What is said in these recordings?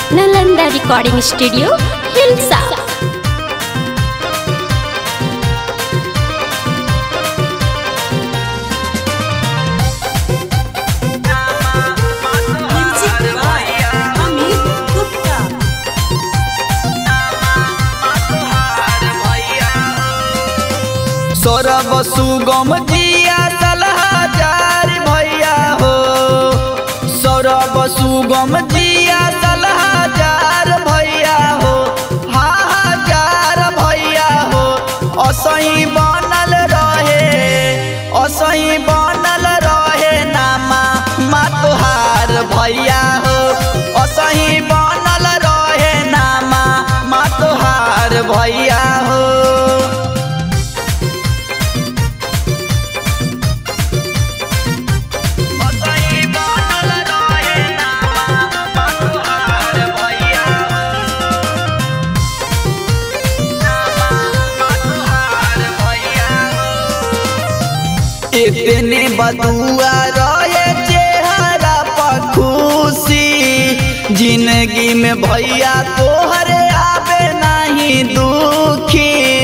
Nalanda recording studio Hilsa music by Amit Gupta Saurabh Sugam जिया सलहाजार भैया हो सौरभ सुगम जिया सलहाजार भैया हो हाहाजार भैया हो असही बनल रहे असही बनल रहे नामा मा तोहार भैया हो असही बनल रहे नामा मा तोहार भैया हो असही बनल रहे नामा मा तोहार भैया नामा मा तोहार भैया इतने बदुआ रहे चेहरा पर खुशी जिंदगी में भैया तोहरे आवे नहीं दुखी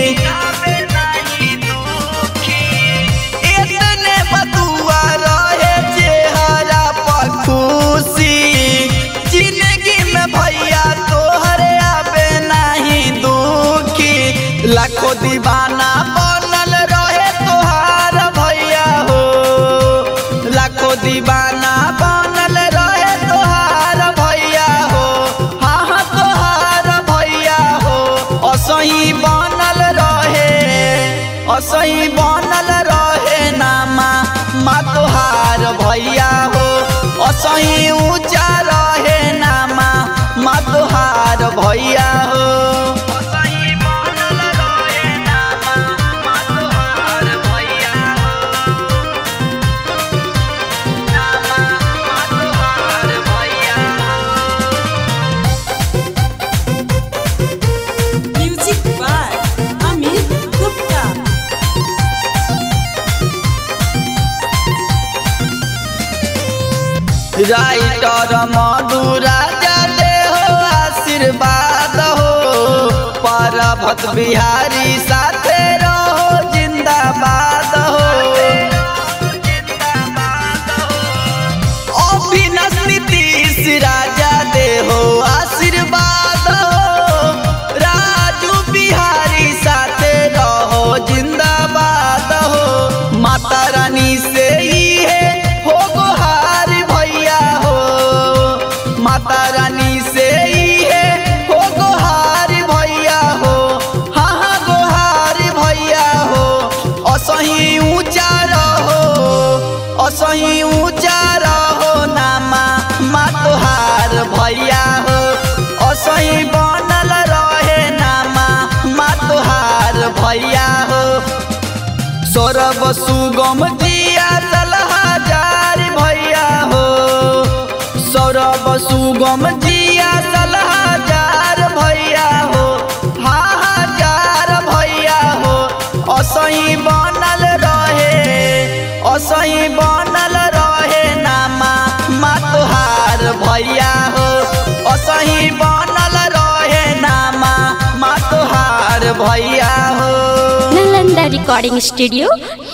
इतने बदुआ रहे चेहरा पर खुशी जिंदगी में भैया तोहरे आवे नहीं दुखी लाखों दीवाना बनल रहे तोहार भैया हो लाखों दीवाना बनल रहे तोहार भैया हो हाँ हाँ तोहार भैया हो असही बनल रहे असही बनल रहे नामा मा तोहार भैया हो असही ऊंचा रहे नामा मा तोहार भैया हो असही बनल रहे नामा मा तोहार भैया हो नामा मा तोहार भैया music by Amit Gupta writer मधुरा जाते हो आशीर्वाद हो परभत बिहारी साथे रहो जिंदाबाद हो अभिनस नीतीश राजा दे हो आशीर्वाद हो राजू बिहारी साथे रहो जिंदाबाद हो माता रानी से ही है हो गोहार भैया हो माता रानी से ही है हो गोहार भैया हो हाँ हाँ गोहार भैया हो असही ऊंचा रहो असही ऊंचा रहो नामा मा तोहार भैया हो असही बनल रहे नामा मा तोहार भैया हो सौरभ सुगम जिया सलहाजार भैया हो सौरभ सुगम जिया सलहाजार भैया हो हाहाजार भैया हो असही बनल रहे असही बनल रहे नामा मा तोहार भैया हो असही बनल रहे नामा मा तोहार भैया हो नालंदा रिकॉर्डिंग स्टूडियो